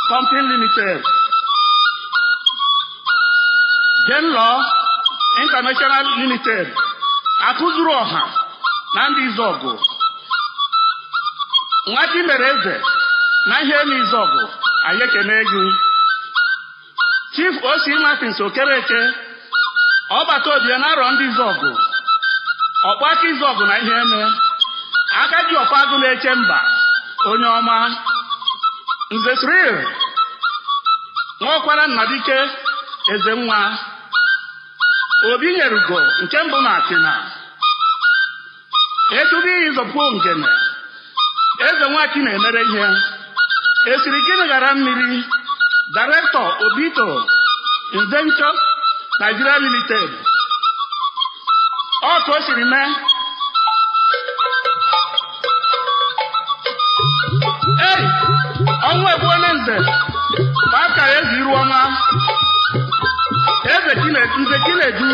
Company Limited, Genlaw International Limited, Akụzuru Ọha na ndị Izọgụ, Nwachi mere eze na ihe n'Izọgụ, anyị ekene gị. Chief O.C. Martins Okereke, ọbata obie na-arọ ndị Izọgụ, ọkpaka Izọgụ na ihe eme, aka ji ọkwa agụ na-eche mba, onye ọma, Nze Cyril, nwaọkwara Nnadike, eze nwa, obi nyerugo nke mbụ na Atina, etubi iyi zọpụ ngene, eze nwachi na-emere ihe, esiri gịnị ghara mmiri, Directọ Obito Invention Nigeria Limited, ọ ka o siri mee ei ọnwa egbuole nze ma akara eze iru ọnwa eze nze chinedu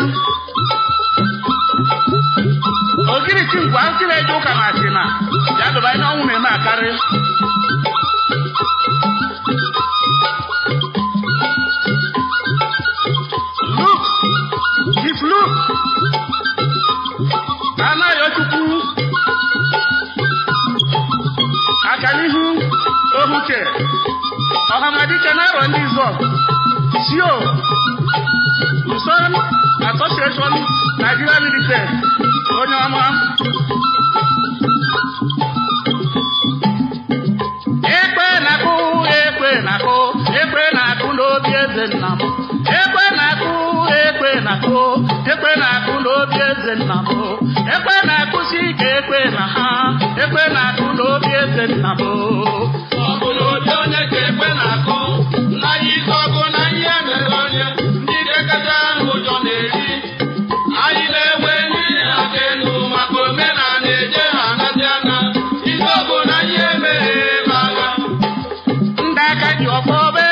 ogiriti ngwa chinedu ụka na achịna ya dụba ihe ọnwụ na-eme akarị Look, if look, anaghị chukwu aka n'ihu ohuke ọhamadike na-arọ ndị izọ sio Uson Association Nigeria Limited onye ọma ekpe na-akụ ekpe na-akụ ekpe na-akụ n'obi eze nna m ekpe na-akụ ekpe na-akụ ekpe na-akụ n'obi eze nna m ekpe na-akụsi ike ekpe na ha ekpe na-akụ n'obi eze nna m ọ bụ n'obi onye ka ekpe na-akụ nna ya ike ọkụ na ihe mere onye ndị dekata ụjọ na-eri anyị na-enwe n'ihi aka elu maka omenala eje ha anazi aka ike ọkụ na ihe mere ebe agha ndị aka ji ọkpọ ọba